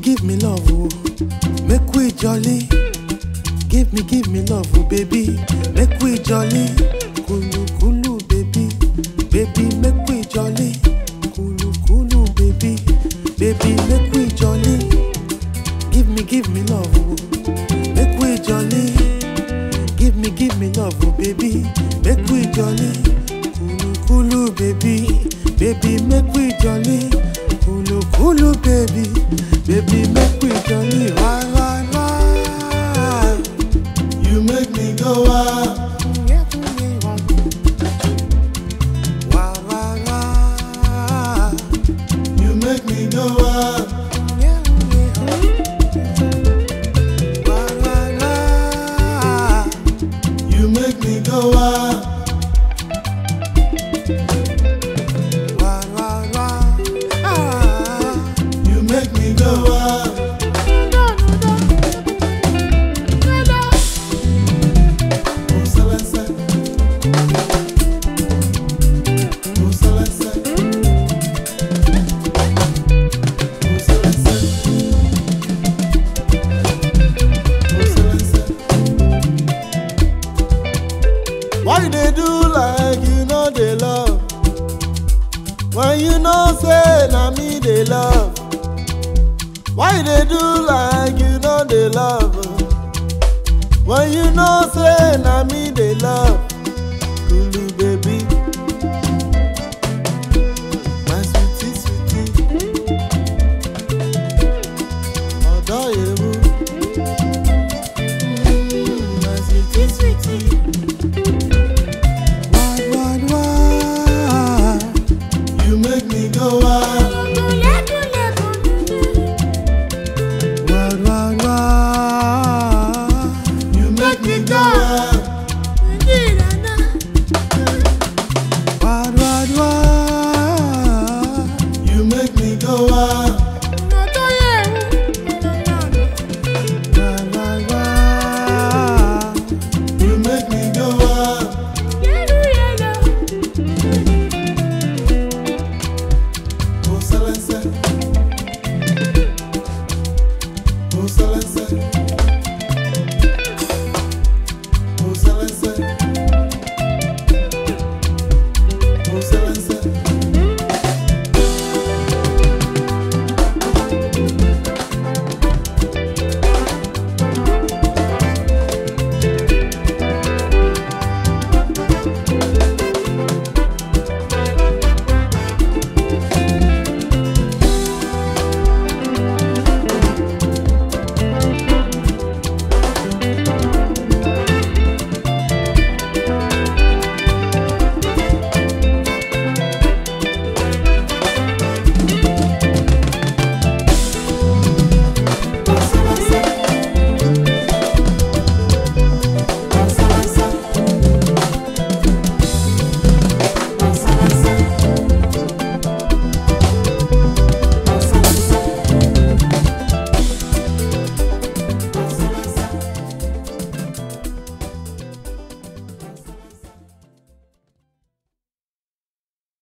give me love, oh. Make we jolly. Give me, give me love, oh, baby. Make we jolly. Kulu, kulu, baby. Baby, make we jolly. Kulu, kulu, baby. Baby, make we jolly. Give me, give me love, oh. Make we jolly. Give me, give me love, oh, baby. Make we jolly. Kulu, kulu, baby. Baby, make we jolly. Kulu, kulu, baby. Baby, make we jolly. Why, why, why? You make me go wild. Why, why, why? You make me go wild. Why, why, why? You make me go wild. Why, why, why? Ah. You make me go wild. Oh, Celeste. Oh, Celeste. Oh, Celeste. Oh, Celeste. Why you dey do like you know dey love? When you know say na me dey love. Why you dey do like you know dey love? When you know say na me dey love, Kulu baby, my sweetie sweetie, ọ̀dọ́ ewu, Mm, my sweetie sweetie, Why, why, why? you make me go wild.